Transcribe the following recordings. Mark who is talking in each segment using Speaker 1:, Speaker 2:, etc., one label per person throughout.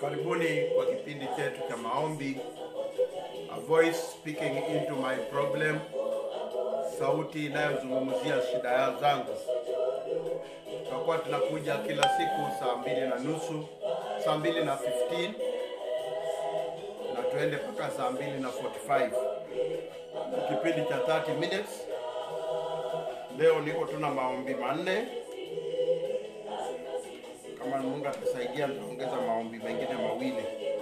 Speaker 1: Karibuni kwa kipindi chetu cha maombi, a voice speaking into my problem, sauti inayozungumzia shida zangu. Tutakuwa tunakuja kila siku saa mbili na nusu, saa mbili na 15 na tuende mpaka saa mbili na 45 kipindi cha 30 minutes. Leo niko tuna maombi manne. Kama Mungu atasaidia, nitaongeza maombi mengine mawili.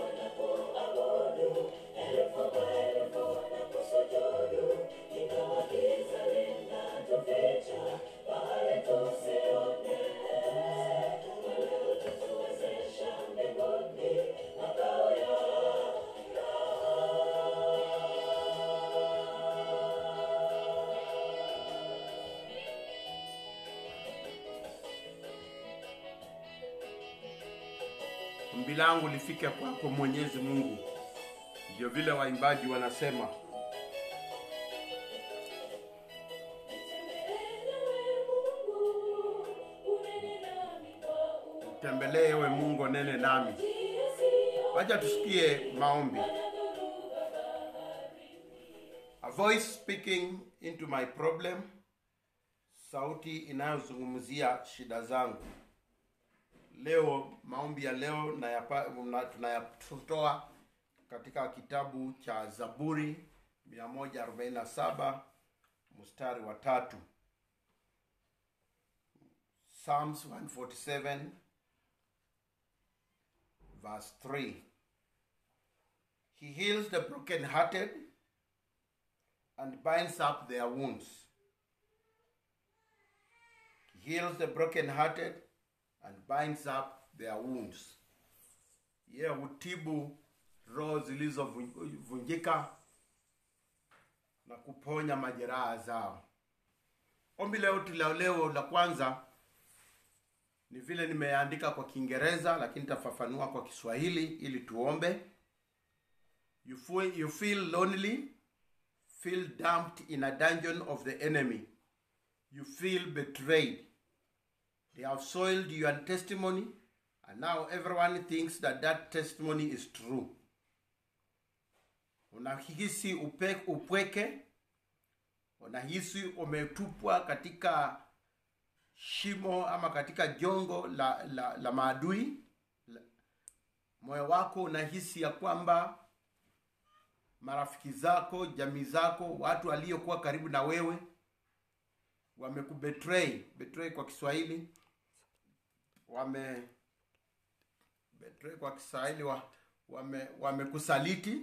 Speaker 1: Ombi langu lifike kwako Mwenyezi Mungu, ndio vile waimbaji wanasema. Tembelee ewe Mungu, nene nami. Wacha tusikie maombi. A voice speaking into my problem, sauti inayozungumzia shida zangu. Leo maombi ya leo nayapa- na- tunayatoa katika kitabu cha Zaburi 147 mstari wa tatu. Psalms 147 verse 3. He heals the brokenhearted and binds up their wounds. He heals the brokenhearted and binds up their wounds. Yeye hutibu roho zilizovunjika na kuponya majeraha zao. Ombi leo tula leo la kwanza ni vile nimeandika kwa Kiingereza, lakini nitafafanua kwa Kiswahili ili tuombe. You feel, you feel lonely, feel dumped in a dungeon of the enemy. You feel betrayed. They have soiled your testimony, and now everyone thinks that that testimony is true. Unahisi upe, upweke, unahisi umetupwa katika shimo ama katika jongo la, la, la maadui. La- Moyo wako unahisi ya kwamba marafiki zako, jamii zako, watu waliokuwa karibu na wewe wamekubetray. Betray kwa Kiswahili wame betray kwa Kiswahili wa, wame wamekusaliti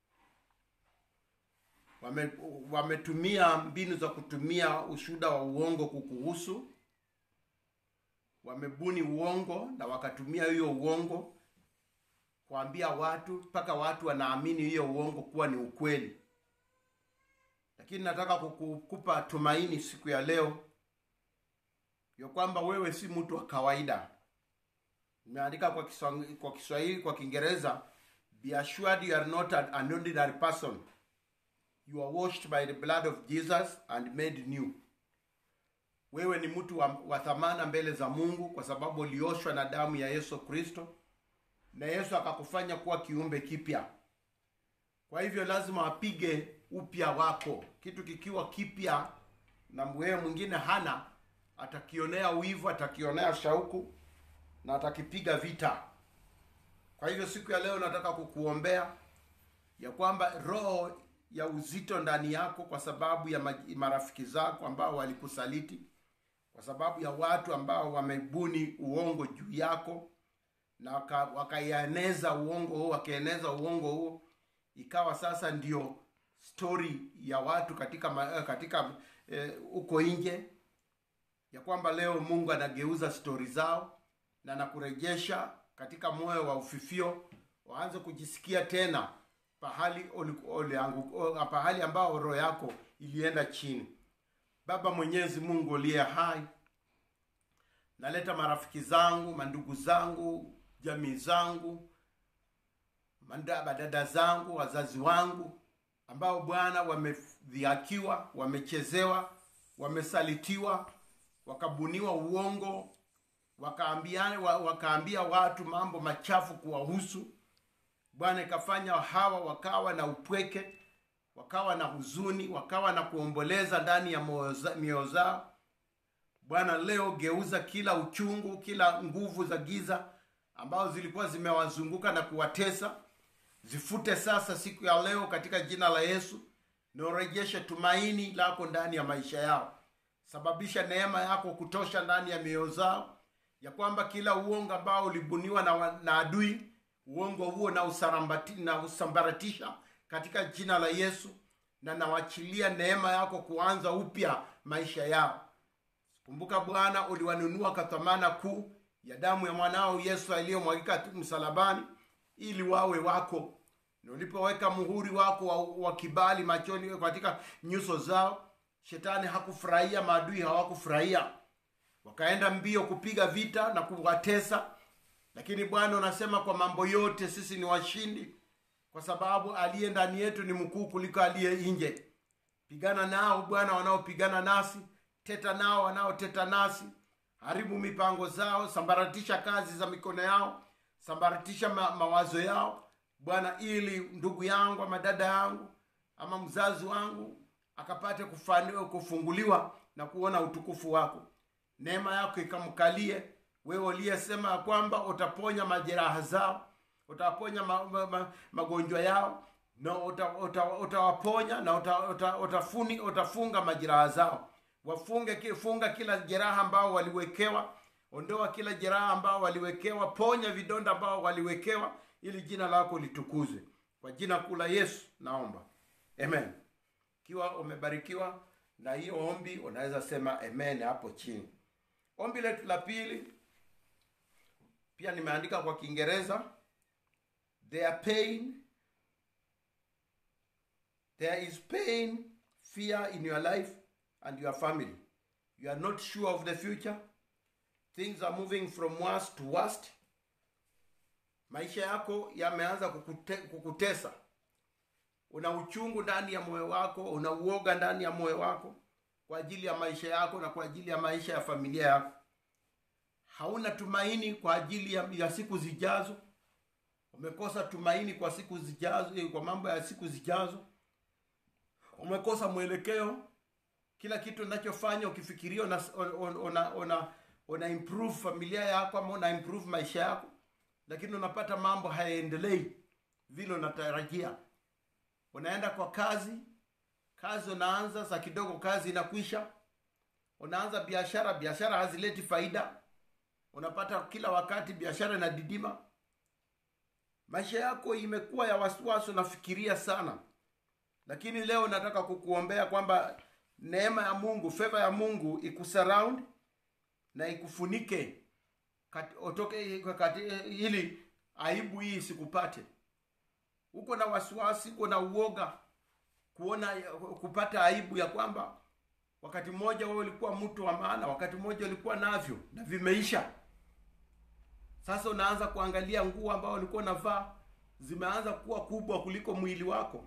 Speaker 1: wame wametumia mbinu za kutumia ushuhuda wa uongo kukuhusu wamebuni uongo na wakatumia hiyo uongo kuambia watu mpaka watu wanaamini hiyo uongo kuwa ni ukweli lakini nataka kukupa tumaini siku ya leo ya kwamba wewe si mtu wa kawaida nimeandika kwa Kiswahili, kwa Kiswahili, kwa Kiingereza, be assured you are not an, an ordinary person. You are washed by the blood of Jesus and made new. Wewe ni mtu wa, wa thamana mbele za Mungu kwa sababu ulioshwa na damu ya Yesu Kristo na Yesu akakufanya kuwa kiumbe kipya. Kwa hivyo lazima apige upya wako. Kitu kikiwa kipya na wewe mwingine hana, atakionea wivu, atakionea shauku na atakipiga vita. Kwa hivyo siku ya leo nataka kukuombea ya kwamba roho ya uzito ndani yako kwa sababu ya maj- marafiki zako ambao walikusaliti, kwa sababu ya watu ambao wamebuni uongo juu yako na waka- wakaieneza uongo huo, wakaeneza uongo huo, ikawa sasa ndio story ya watu katika ma- eh, katika eh, uko nje ya kwamba leo Mungu anageuza stori zao na anakurejesha katika moyo wa ufifio, waanze kujisikia tena pahali uli- uliangu- o- pahali ambao roho yako ilienda chini. Baba Mwenyezi Mungu uliye hai, naleta marafiki zangu, mandugu zangu, jamii zangu, mandaba dada zangu, wazazi wangu ambao Bwana wamedhihakiwa, wamechezewa, wamesalitiwa, wakabuniwa uongo, wakaambia, wa- wakaambia watu mambo machafu kuwahusu, bwana ikafanya hawa wakawa na upweke wakawa na huzuni wakawa na kuomboleza ndani ya mioyo zao bwana leo geuza kila uchungu kila nguvu za giza ambazo zilikuwa zimewazunguka na kuwatesa zifute sasa siku ya leo katika jina la yesu na urejeshe tumaini lako ndani ya maisha yao sababisha neema yako kutosha ndani ya mioyo zao ya kwamba kila uongo ambao ulibuniwa na, na adui uongo huo na, usarambati, na usambaratisha katika jina la yesu na nawachilia neema yako kuanza upya maisha yao kumbuka bwana uliwanunua kwa thamana kuu ya damu ya mwanao yesu aliyomwagika msalabani ili wawe wako na ulipoweka muhuri wako wa, wa kibali machoni katika nyuso zao shetani hakufurahia maadui hawakufurahia wakaenda mbio kupiga vita na kuwatesa lakini bwana unasema kwa mambo yote sisi ni washindi kwa sababu aliye ndani yetu ni mkuu kuliko aliye nje pigana nao bwana wanaopigana nasi teta nao wanaoteta nasi haribu mipango zao sambaratisha kazi za mikono yao sambaratisha ma, mawazo yao bwana ili ndugu yangu ama dada yangu ama mzazi wangu akapate kufaniwa kufunguliwa na kuona utukufu wako neema yako ikamkalie wewe uliyesema ya kwamba utaponya majeraha zao utaponya ma, ma, ma, magonjwa yao na utawaponya uta, uta na uta, uta, utafuni, utafunga majeraha zao wafunge funga kila jeraha ambao waliwekewa ondoa kila jeraha ambao waliwekewa ponya vidonda ambao waliwekewa ili jina lako litukuzwe kwa jina kuu la yesu naomba amen ikiwa umebarikiwa na hiyo ombi unaweza sema amen hapo chini ombi letu la pili pia nimeandika kwa kiingereza their pain there is pain fear in your life and your family you are not sure of the future things are moving from worse to worst maisha yako yameanza kukute, kukutesa una uchungu ndani ya moyo wako una uoga ndani ya moyo wako kwa ajili ya maisha yako na kwa ajili ya maisha ya familia yako hauna tumaini kwa ajili ya, ya siku zijazo umekosa tumaini kwa siku zijazo kwa mambo ya siku zijazo umekosa mwelekeo kila kitu unachofanya ukifikiria una, una, una, una improve familia yako ama una improve maisha yako lakini unapata mambo hayaendelei vile unatarajia unaenda kwa kazi kazi unaanza saa kidogo kazi inakwisha unaanza biashara biashara hazileti faida unapata kila wakati biashara inadidima maisha yako imekuwa ya wasiwasi unafikiria sana lakini leo nataka kukuombea kwamba neema ya mungu feva ya mungu ikusurround na ikufunike kat, otoke kati, ili aibu hii isikupate uko na wasiwasi uko na uoga kuona kupata aibu ya kwamba wakati mmoja wewe ulikuwa mtu wa maana wakati mmoja ulikuwa navyo na vimeisha sasa unaanza kuangalia nguo ambao ulikuwa unavaa zimeanza kuwa kubwa kuliko mwili wako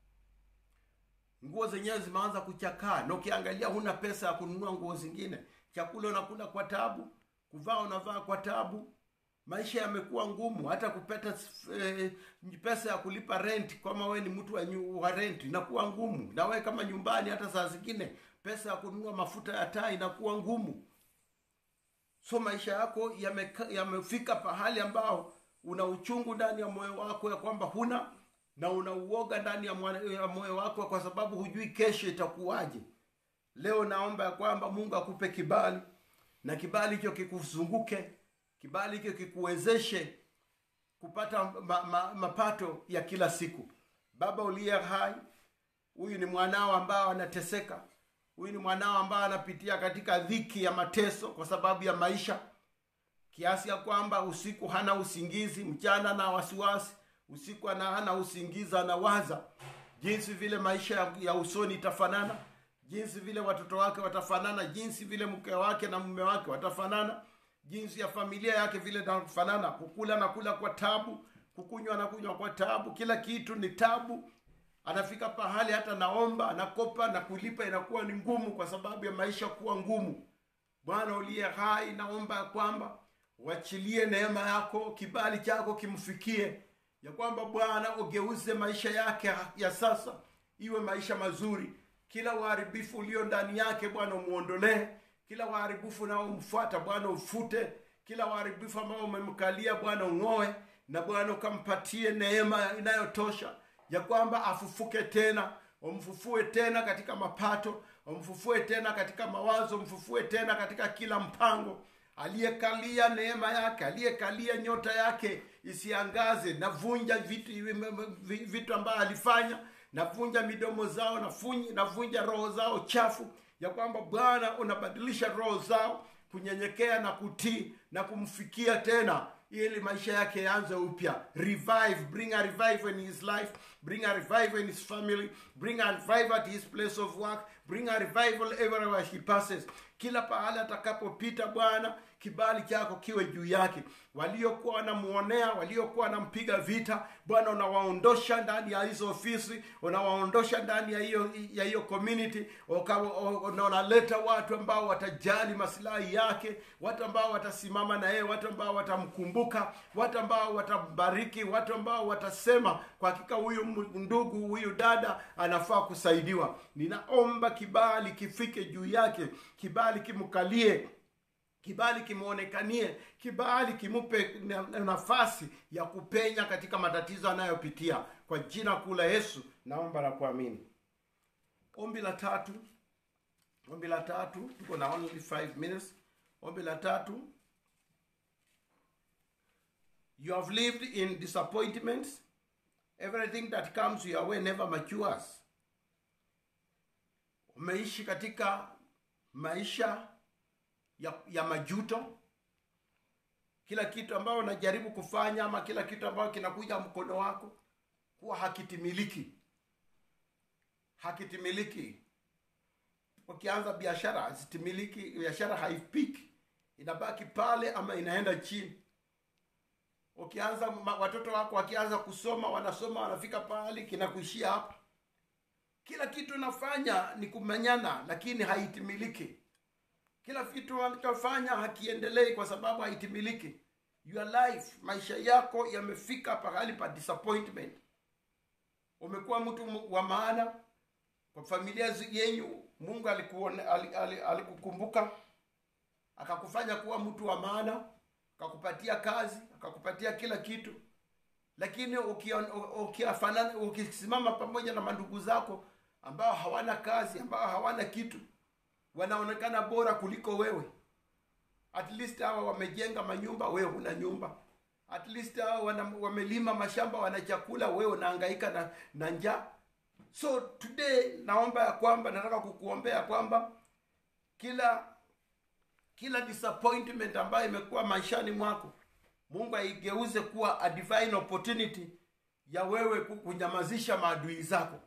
Speaker 1: nguo zenyewe zimeanza kuchakaa na ukiangalia huna pesa ya kununua nguo zingine chakula unakula kwa tabu kuvaa unavaa kwa tabu maisha yamekuwa ngumu hata kupata eh, pesa ya kulipa rent kama wewe ni mtu wa, wa rent inakuwa ngumu na wewe kama nyumbani hata saa zingine pesa ya kununua mafuta ya taa inakuwa ngumu so maisha yako yamefika yame pahali ambao una uchungu ndani ya moyo wako ya kwamba huna na una uoga ndani ya moyo wako kwa sababu hujui kesho itakuwaje leo naomba ya kwamba mungu akupe kibali na kibali hicho kikuzunguke kibali hicho kikuwezeshe kupata ma, ma, mapato ya kila siku baba uliye hai huyu ni mwanao ambao anateseka huyu ni mwanao ambao anapitia katika dhiki ya mateso kwa sababu ya maisha kiasi ya kwamba usiku hana usingizi mchana na wasiwasi usiku ana hana usingizi anawaza jinsi vile maisha ya, ya usoni itafanana jinsi vile watoto wake watafanana jinsi vile mke wake na mume wake watafanana jinsi ya familia yake vile itafanana kukula na kula kwa tabu kukunywa na kunywa kwa tabu kila kitu ni tabu anafika pahali hata naomba anakopa na kulipa inakuwa ni ngumu kwa sababu ya maisha kuwa ngumu bwana uliye hai naomba ya kwamba uachilie neema yako kibali chako kimfikie ya kwamba bwana ugeuze maisha yake ya sasa iwe maisha mazuri kila uharibifu ulio ndani yake bwana umwondolee kila uharibifu unaomfuata bwana ufute kila uharibifu ambao umemkalia bwana ung'oe na bwana ukampatie neema inayotosha ya kwamba afufuke tena umfufue tena katika mapato umfufue tena katika mawazo umfufue tena katika kila mpango aliyekalia neema yake aliyekalia nyota yake isiangaze navunja vitu vitu ambayo alifanya navunja midomo zao nafunyi, navunja roho zao chafu ya kwamba bwana unabadilisha roho zao kunyenyekea na kutii na kumfikia tena ili maisha yake yaanze upya revive bring a revival in his life bring a revival in his family bring a revival at his place of work bring a revival everywhere he passes kila pahali atakapopita bwana kibali chako kiwe juu yake waliokuwa wanamuonea waliokuwa wanampiga vita bwana unawaondosha ndani ya hizo ofisi unawaondosha ndani ya hiyo ya hiyo community na unaleta watu ambao watajali masilahi yake watu ambao watasimama na yeye watu ambao watamkumbuka watu ambao watambariki watu ambao watasema kwa hakika huyu ndugu huyu dada anafaa kusaidiwa ninaomba kibali kifike juu yake kibali kimkalie kibali kimwonekanie kibali kimupe nafasi ya kupenya katika matatizo anayopitia kwa jina kuu la yesu naomba na kuamini ombi la tatu ombi la tatu tuko na only five minutes ombi la tatu you have lived in disappointments everything that comes your way never matures umeishi katika maisha ya, ya majuto kila kitu ambayo unajaribu kufanya ama kila kitu ambayo kinakuja mkono wako kuwa hakitimiliki hakitimiliki ukianza biashara hazitimiliki biashara haipiki inabaki pale ama inaenda chini ukianza watoto wako wakianza kusoma wanasoma wanafika pahali kinakuishia hapa kila kitu unafanya ni kumenyana lakini haitimiliki kila kitu unachofanya hakiendelei kwa sababu haitimiliki your life maisha yako yamefika pahali pa disappointment umekuwa mtu wa maana kwa familia yenyu mungu alikukumbuka ali, ali, ali akakufanya kuwa mtu wa maana akakupatia kazi akakupatia kila kitu lakini ukisimama uki, pamoja na mandugu zako ambao hawana kazi ambao hawana kitu wanaonekana bora kuliko wewe at least hawa wamejenga manyumba wewe huna nyumba at least hawa wamelima mashamba wana chakula wewe unahangaika na, na njaa so today naomba ya kwamba nataka kukuombea kwamba kila kila disappointment ambayo imekuwa maishani mwako mungu aigeuze kuwa a divine opportunity ya wewe kunyamazisha maadui zako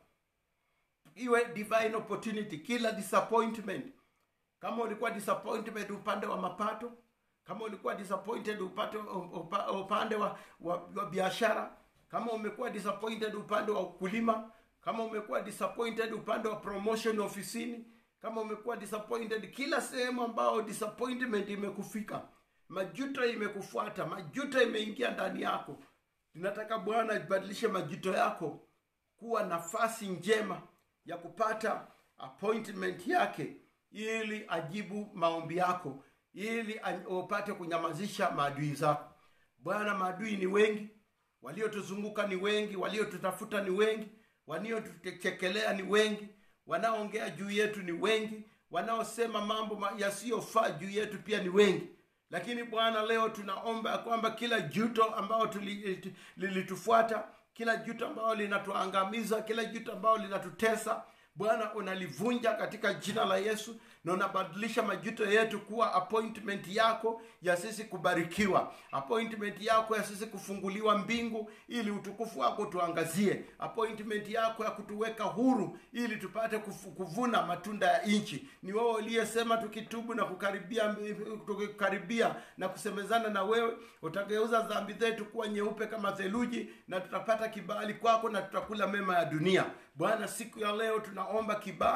Speaker 1: iwe divine opportunity kila disappointment kama ulikuwa disappointment upande wa mapato kama ulikuwa disappointed upande, upa, upande wa, wa, wa biashara kama umekuwa disappointed upande wa ukulima kama umekuwa disappointed upande wa promotion ofisini kama umekuwa disappointed kila sehemu ambao disappointment imekufika majuto imekufuata majuto imeingia ndani yako ninataka bwana ibadilishe majuto yako kuwa nafasi njema ya kupata appointment yake ili ajibu maombi yako ili upate kunyamazisha maadui zako bwana maadui ni wengi waliotuzunguka ni wengi waliotutafuta ni wengi waliotuchekelea ni wengi wanaoongea juu yetu ni wengi wanaosema mambo yasiyofaa juu yetu pia ni wengi lakini bwana leo tunaomba ya kwamba kila juto ambayo lilitufuata kila juto ambayo linatuangamiza kila juto ambayo linatutesa bwana unalivunja katika jina la yesu na unabadilisha majuto yetu kuwa appointment yako ya sisi kubarikiwa appointment yako ya sisi kufunguliwa mbingu ili utukufu wako tuangazie appointment yako ya kutuweka huru ili tupate kufu, kuvuna matunda ya nchi ni wewe uliyesema tukitubu na kukaribia tukikaribia na kusemezana na wewe utageuza dhambi zetu kuwa nyeupe kama theluji na tutapata kibali kwako na tutakula mema ya dunia bwana siku ya leo tunaomba kibali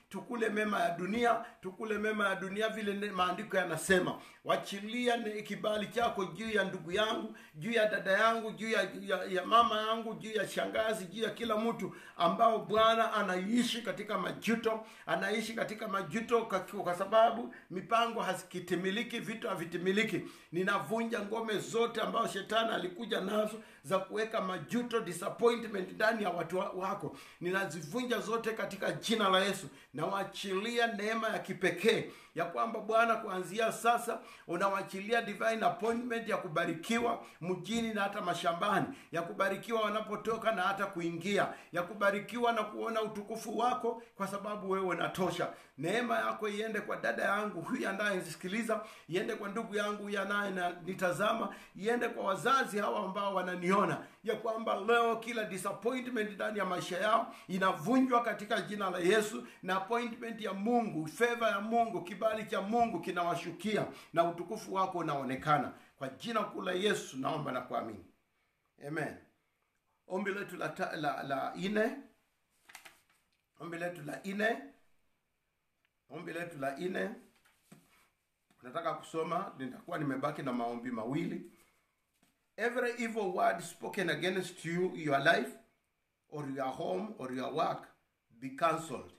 Speaker 1: tukule mema ya dunia tukule mema ya dunia vile ne- maandiko yanasema wachilia ne- kibali chako juu ya ndugu yangu juu ya dada yangu juu ya, ya, ya mama yangu juu ya shangazi juu ya kila mtu ambao bwana anaishi katika majuto anaishi katika majuto kwa, kwa sababu mipango hazikitimiliki vitu havitimiliki ninavunja ngome zote ambazo shetani alikuja nazo za kuweka majuto disappointment ndani ya watu wa- wako ninazivunja zote katika jina la yesu nawaachilia neema ya kipekee ya kwamba bwana kuanzia sasa unawaachilia divine appointment ya kubarikiwa mjini na hata mashambani ya kubarikiwa wanapotoka na hata kuingia ya kubarikiwa na kuona utukufu wako kwa sababu wewe unatosha neema yako iende kwa dada yangu huyu anayenisikiliza iende kwa ndugu yangu huyu anayenitazama iende kwa wazazi hawa ambao wananiona ya kwamba leo kila disappointment ndani ya maisha yao inavunjwa katika jina la yesu na appointment ya mungu feva ya mungu kibali cha mungu kinawashukia na utukufu wako unaonekana kwa jina kuu la yesu naomba na kuamini amen ombi letu la, ta- la, la ine ombi letu la ine ombi letu la ine nataka kusoma nitakuwa nimebaki na maombi mawili every evil word spoken against you your life or your home or your work be cancelled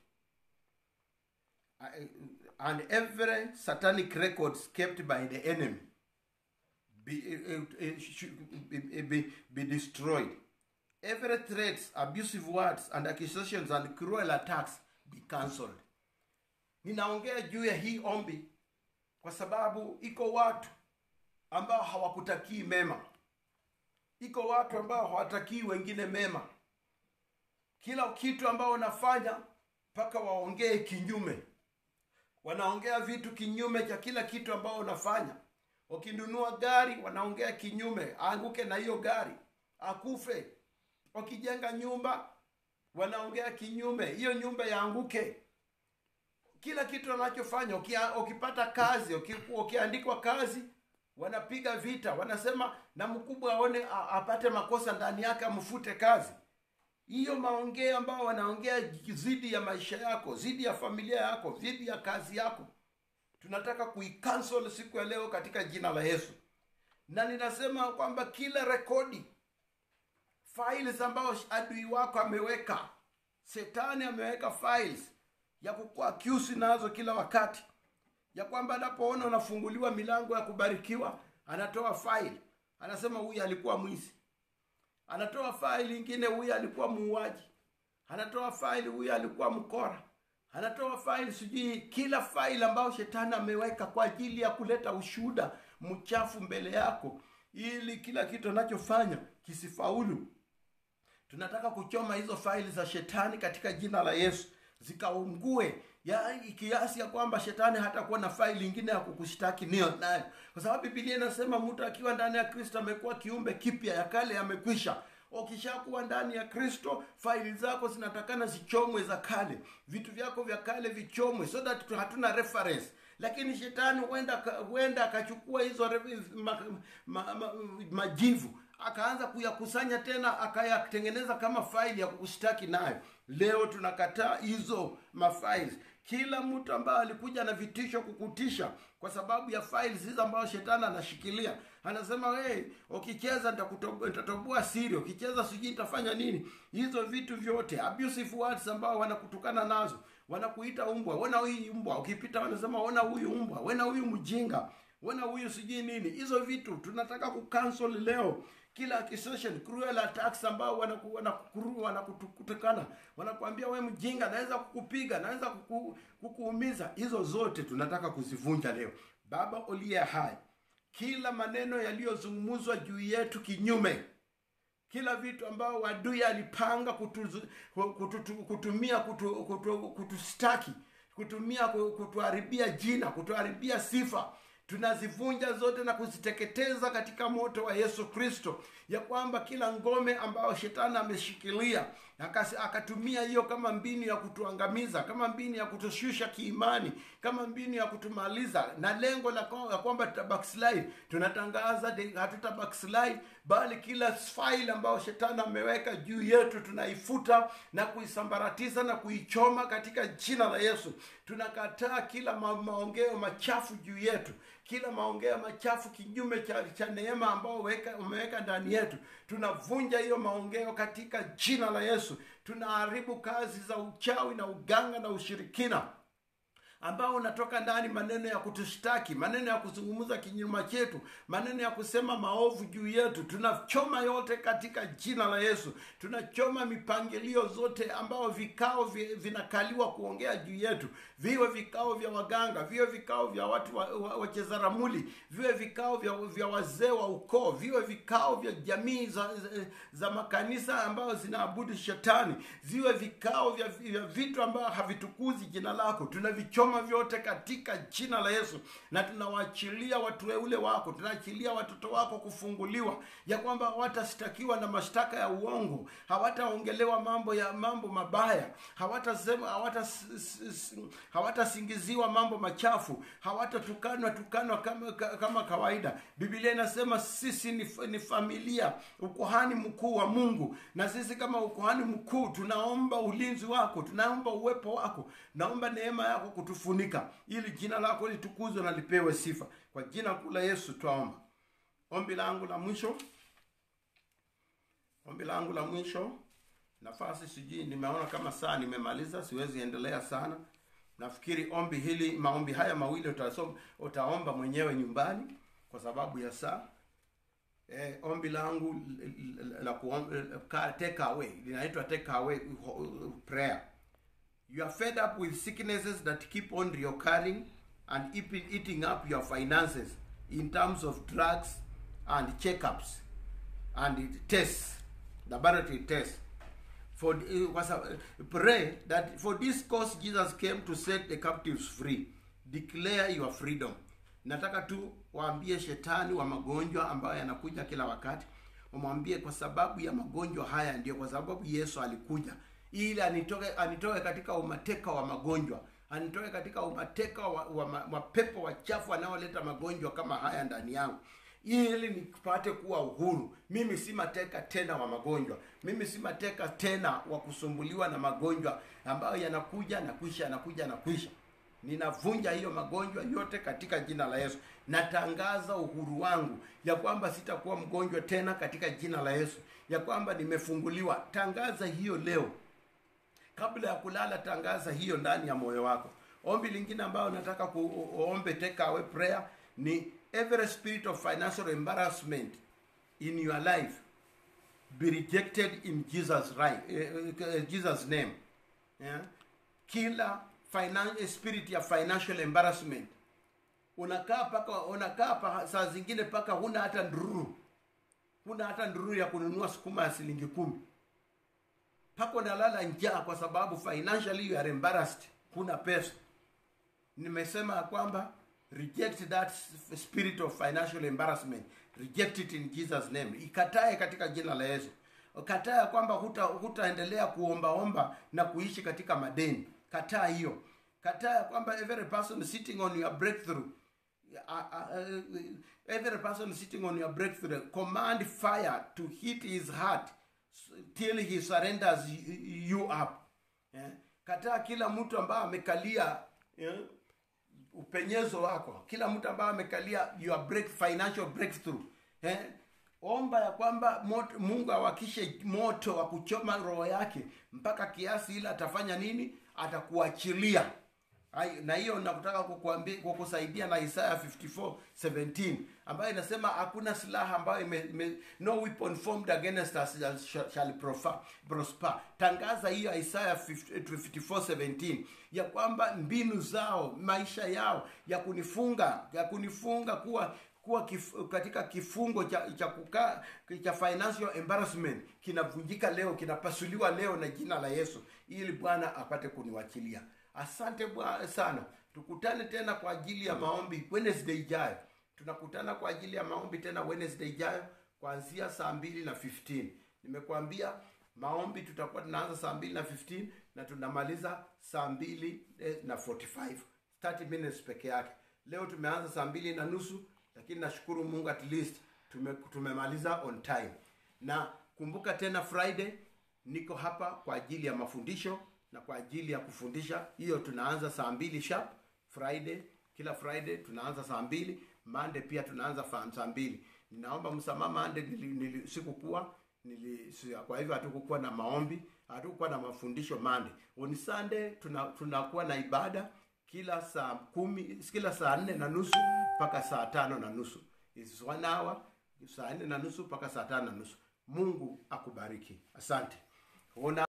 Speaker 1: I- and every satanic records kept by the enemy be, uh, uh, should be, be, be destroyed every threats abusive words and accusations and cruel attacks be cancelled ninaongea juu ya hii ombi kwa sababu iko watu ambao hawakutakii mema iko watu ambao hawatakii wengine mema kila kitu ambao wanafanya mpaka waongee kinyume wanaongea vitu kinyume cha kila kitu ambao unafanya ukinunua gari wanaongea kinyume aanguke na hiyo gari akufe ukijenga nyumba wanaongea kinyume hiyo nyumba yaanguke kila kitu wanachofanya ukia- ukipata kazi uki- ukiandikwa kazi wanapiga vita wanasema na mkubwa aone a- apate makosa ndani yake amfute kazi hiyo maongeo ambao wanaongea zidi ya maisha yako zidi ya familia yako zidi ya kazi yako tunataka kuicancel siku ya leo katika jina la yesu na ninasema kwamba kila rekodi files ambayo adui wako ameweka shetani ameweka files ya kukuakyusi nazo kila wakati ya kwamba anapoona unafunguliwa milango ya kubarikiwa anatoa file anasema huyu alikuwa mwizi anatoa faili ingine huyu alikuwa muuaji anatoa faili huyu alikuwa mkora anatoa faili sijui kila faili ambayo shetani ameweka kwa ajili ya kuleta ushuhuda mchafu mbele yako ili kila kitu anachofanya kisifaulu tunataka kuchoma hizo faili za shetani katika jina la yesu zikaungue ya kiasi ya kwamba shetani hatakuwa na faili ingine ya kukushtaki niyo nayo kwa sababu bibilia inasema mtu akiwa ndani ya kristo amekuwa kiumbe kipya ya kale yamekwisha ukishakuwa ndani ya kristo faili zako zinatakana zichomwe za kale vitu vyako vya kale vichomwe so that tu- hatuna reference lakini shetani huenda aka- huenda akachukua hizo re- ma, ma, ma, majivu akaanza kuyakusanya tena akayatengeneza kama faili ya kukushtaki nayo leo tunakataa hizo mafiles kila mtu ambaye alikuja na vitisho kukutisha kwa sababu ya files hizo ambayo shetani anashikilia anasema hey, ukicheza nitakutob- nitatoboa siri ukicheza sijui nitafanya nini hizo vitu vyote abusive words ambao wanakutukana nazo wanakuita umbwa wena huyu umbwa ukipita wanasema wena huyu umbwa wena huyu mjinga wena huyu sijui nini hizo vitu tunataka kucancel leo kila accusation cruel attacks ambao wanaku- wanakuru- wanakutukana wanakuambia we mjinga naweza kukupiga naweza kuku, kukuumiza hizo zote tunataka kuzivunja leo baba uliye hai kila maneno yaliyozungumzwa juu yetu kinyume kila vitu ambao wadui alipanga kutuzu, kututu, kutumia kutu, kutu, kutustaki kutumia ku- kutuharibia jina kutuharibia sifa tunazivunja zote na kuziteketeza katika moto wa yesu kristo ya kwamba kila ngome ambayo shetani ameshikilia Akasi- akatumia hiyo kama mbinu ya kutuangamiza kama mbinu ya kutushusha kiimani kama mbinu ya kutumaliza na lengo la kwa- ya kwamba tuta backslide tunatangaza de- hatuta backslide bali kila file ambayo shetani ameweka juu yetu tunaifuta na kuisambaratiza na kuichoma katika jina la yesu tunakataa kila ma- maongeo machafu juu yetu kila maongeo machafu kinyume cha, cha neema ambao weka- umeweka ndani yetu tunavunja hiyo maongeo katika jina la yesu tunaharibu kazi za uchawi na uganga na ushirikina ambao unatoka ndani maneno ya kutushtaki maneno ya kuzungumza kinyuma chetu maneno ya kusema maovu juu yetu tunachoma yote katika jina la yesu tunachoma mipangilio zote ambao vikao vi- vinakaliwa kuongea juu yetu viwe vikao vya waganga viwe vikao vya watu wa- wa- wacheza ramuli viwe vikao vya, vya wazee wa ukoo viwe vikao vya jamii za, za, za makanisa ambayo zinaabudu shetani ziwe vikao vya, vya vitu ambavyo havitukuzi jina lako tunavichoma vyote katika jina la yesu na tunawaachilia watu weule wako tunaachilia watoto wako kufunguliwa ya kwamba hawatashtakiwa na mashtaka ya uongo hawataongelewa mambo ya mambo mabaya hawatasema hawatas- hawatasingiziwa mambo machafu hawatatukanwa tukanwa kama, ka- kama kawaida biblia inasema sisi ni, ni familia ukuhani mkuu wa mungu na sisi kama ukuhani mkuu tunaomba ulinzi wako tunaomba uwepo wako naomba neema yako kutufunika ili jina lako litukuzwe na lipewe sifa kwa jina kuu la yesu twaomba ombi langu la mwisho ombi langu la mwisho nafasi sijui nimeona kama saa nimemaliza siwezi endelea sana nafikiri ombi hili maombi haya mawili utasoma, utaomba mwenyewe nyumbani kwa sababu ya saa eh, ombi langu l- l- la kuomba take away linaitwa take away prayer you are fed up with sicknesses that keep on reoccurring and eating, eating up your finances in terms of drugs and checkups and tests laboratory tests for uh, was a, pray that for this cause jesus came to set the captives free declare your freedom nataka tu waambie shetani wa magonjwa ambayo yanakuja kila wakati wamwambie kwa sababu ya magonjwa haya ndio kwa sababu yesu alikuja ili anitoke anitoke katika umateka wa magonjwa anitoke katika umateka wa, wa ma- mapepo wachafu wanaoleta magonjwa kama haya ndani yangu ili nipate kuwa uhuru mimi si mateka tena wa magonjwa mimi si mateka tena wa kusumbuliwa na magonjwa ambayo yanakuja na kuisha yanakuja na kuisha ninavunja hiyo magonjwa yote katika jina la yesu natangaza uhuru wangu ya kwamba sitakuwa mgonjwa tena katika jina la yesu ya kwamba nimefunguliwa tangaza hiyo leo kabla ya kulala tangaza hiyo ndani ya moyo wako ombi lingine ambayo nataka kuombe take away prayer ni every spirit of financial embarrassment in your life be rejected in jesus right uh, jesus name yeah? kila finan- spirit ya financial embarrassment unakaa paka unakaa pa, saa zingine paka huna hata ndururu huna hata ndururu ya kununua sukuma ya shilingi kumi mpaka unalala njaa kwa sababu financially you are embarrassed huna pesa nimesema ya kwamba reject that spirit of financial embarrassment reject it in jesus name ikatae katika jina la yesu kataa ya kwamba huta hutaendelea kuombaomba na kuishi katika madeni kataa hiyo kataa ya kwamba every person sitting on your breakthrough uh, uh, uh, every person sitting on your breakthrough command fire to hit his heart till he surrenders you up yeah? kataa kila mtu ambaye amekalia yeah? upenyezo wako kila mtu ambaye amekalia your break, financial breakthrough eh? omba ya kwamba moto, mungu awakishe moto wa kuchoma roho yake mpaka kiasi ile atafanya nini atakuachilia Ai, na hiyo nakutaka kukuambia kukusaidia na isaya 54:17 ambayo inasema hakuna silaha ambayo ime, ime, no weapon formed against us shall, shall profa- prosper tangaza hiyo isaya 54:17 ya kwamba mbinu zao maisha yao ya kunifunga ya kunifunga kuwa kuwa kif, katika kifungo cha cha kukaa cha financial embarrassment kinavunjika leo kinapasuliwa leo na jina la yesu ili bwana apate kuniwachilia asante bwana sana tukutane tena kwa ajili ya maombi wednesday ijayo tunakutana kwa ajili ya maombi tena wednesday ijayo kuanzia saa mbili na 15 nimekuambia maombi tutakuwa tunaanza saa mbili na 15 na tunamaliza saa mbili eh, na 45 30 minutes peke yake leo tumeanza saa mbili na nusu lakini nashukuru mungu at least tume, tumemaliza on time na kumbuka tena friday niko hapa kwa ajili ya mafundisho na kwa ajili ya kufundisha hiyo tunaanza saa mbili sharp friday kila friday tunaanza saa mbili mande pia tunaanza fa- saa mbili ninaomba msamaha mande nili, nili, sikukuwa nili, si- kwa hivyo hatukukuwa na maombi hatukukuwa na mafundisho mande on sunday tuna, tunakuwa na ibada kila saa kumi kila saa nne na nusu mpaka saa tano na nusu It's one hour saa nne na nusu mpaka saa tano na nusu mungu akubariki asante Ona